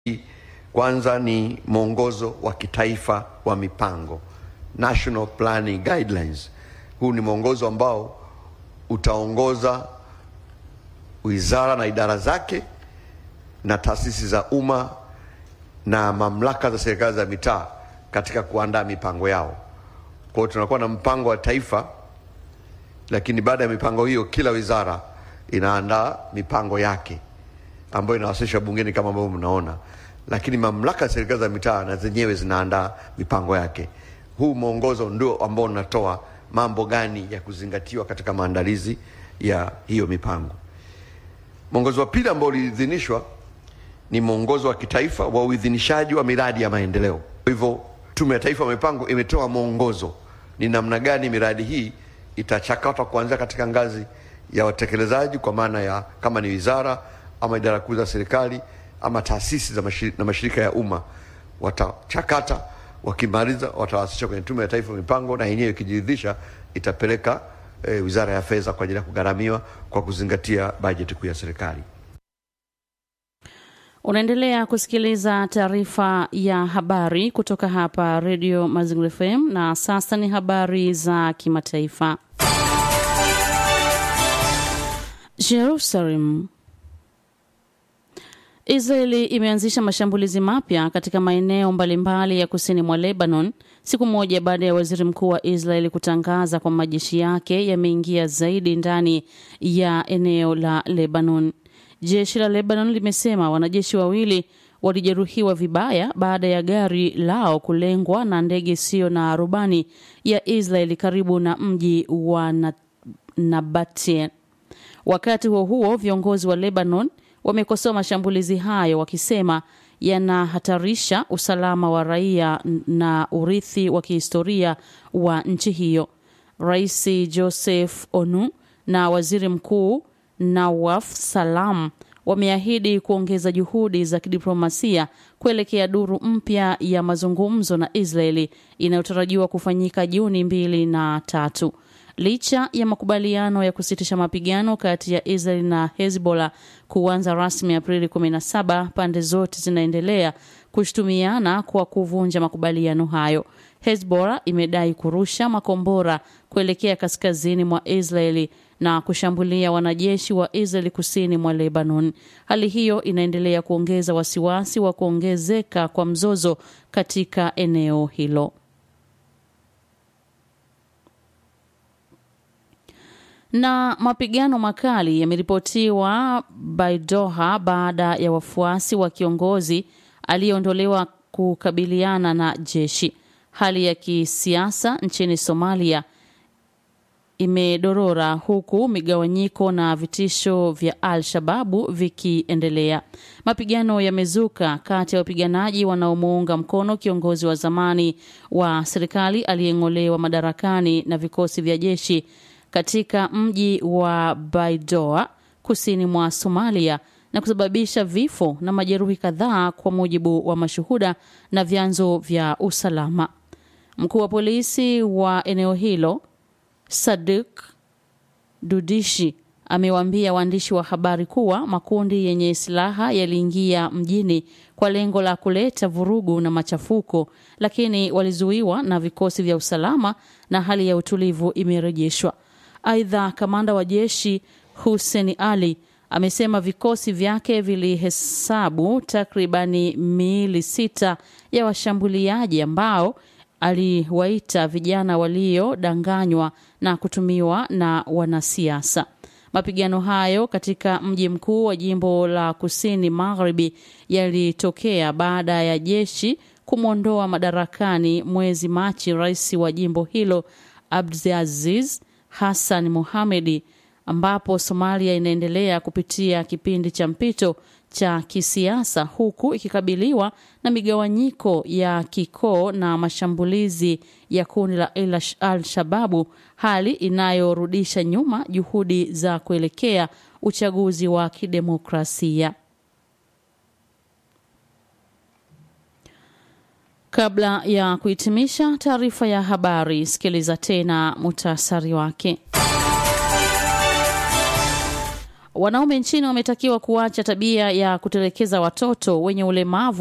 Kwanza ni mwongozo wa kitaifa wa mipango, National Planning Guidelines. Huu ni mwongozo ambao utaongoza wizara na idara zake na taasisi za umma na mamlaka za serikali za mitaa katika kuandaa mipango yao. Kwa hiyo tunakuwa na mpango wa taifa, lakini baada ya mipango hiyo, kila wizara inaandaa mipango yake ambayo inawasilishwa bungeni kama ambavyo mnaona, lakini mamlaka ya serikali za mitaa na zenyewe zinaandaa mipango yake. Huu mwongozo ndio ambao unatoa mambo gani ya kuzingatiwa katika maandalizi ya hiyo mipango. Mwongozo wa pili ambao uliidhinishwa ni mwongozo wa kitaifa wa uidhinishaji wa miradi ya maendeleo. Kwa hivyo Tume ya Taifa ya Mipango imetoa mwongozo ni namna gani miradi hii itachakatwa kuanzia katika ngazi ya watekelezaji, kwa maana ya kama ni wizara ama idara kuu za serikali ama taasisi za mashirika, na mashirika ya umma watachakata, wakimaliza watawasilisha kwenye Tume ya Taifa ya Mipango, na yenyewe ikijiridhisha itapeleka e, Wizara ya Fedha kwa ajili ya kugharamiwa kwa kuzingatia bajeti kuu ya serikali. Unaendelea kusikiliza taarifa ya habari kutoka hapa Radio Mazingira FM na sasa ni habari za kimataifa. Jerusalem. Israeli imeanzisha mashambulizi mapya katika maeneo mbalimbali ya kusini mwa Lebanon siku moja baada ya waziri mkuu wa Israeli kutangaza kwa majeshi yake yameingia zaidi ndani ya eneo la Lebanon. Jeshi la Lebanon limesema wanajeshi wawili walijeruhiwa vibaya baada ya gari lao kulengwa na ndege isiyo na rubani ya Israeli karibu na mji wa Nabatea. Wakati huo huo, viongozi wa Lebanon wamekosoa mashambulizi hayo wakisema yanahatarisha usalama wa raia na urithi wa kihistoria wa nchi hiyo. Rais Joseph Onu na waziri mkuu Nawaf Salam wameahidi kuongeza juhudi za kidiplomasia kuelekea duru mpya ya mazungumzo na Israeli inayotarajiwa kufanyika Juni mbili na tatu. Licha ya makubaliano ya kusitisha mapigano kati ya Israel na Hezbollah kuanza rasmi Aprili 17, pande zote zinaendelea kushutumiana kwa kuvunja makubaliano hayo. Hezbollah imedai kurusha makombora kuelekea kaskazini mwa Israeli na kushambulia wanajeshi wa Israeli kusini mwa Lebanon. Hali hiyo inaendelea kuongeza wasiwasi wa kuongezeka kwa mzozo katika eneo hilo. na mapigano makali yameripotiwa Baidoha baada ya wafuasi wa kiongozi aliyeondolewa kukabiliana na jeshi. Hali ya kisiasa nchini Somalia imedorora huku migawanyiko na vitisho vya Al-Shababu vikiendelea. Mapigano yamezuka kati ya wapiganaji wanaomuunga mkono kiongozi wa zamani wa serikali aliyeng'olewa madarakani na vikosi vya jeshi katika mji wa Baidoa kusini mwa Somalia na kusababisha vifo na majeruhi kadhaa kwa mujibu wa mashuhuda na vyanzo vya usalama. Mkuu wa polisi wa eneo hilo Sadik Dudishi amewaambia waandishi wa habari kuwa makundi yenye silaha yaliingia mjini kwa lengo la kuleta vurugu na machafuko, lakini walizuiwa na vikosi vya usalama na hali ya utulivu imerejeshwa. Aidha, kamanda wa jeshi Hussein Ali amesema vikosi vyake vilihesabu takribani miili sita ya washambuliaji ambao aliwaita vijana waliodanganywa na kutumiwa na wanasiasa. Mapigano hayo katika mji mkuu wa jimbo la kusini magharibi yalitokea baada ya jeshi kumwondoa madarakani mwezi Machi rais wa jimbo hilo Abdulaziz Hassan Mohamedi, ambapo Somalia inaendelea kupitia kipindi cha mpito cha kisiasa huku ikikabiliwa na migawanyiko ya kikoo na mashambulizi ya kundi la Al-Shababu, hali inayorudisha nyuma juhudi za kuelekea uchaguzi wa kidemokrasia. Kabla ya kuhitimisha taarifa ya habari, sikiliza tena muhtasari wake. Wanaume nchini wametakiwa kuacha tabia ya kutelekeza watoto wenye ulemavu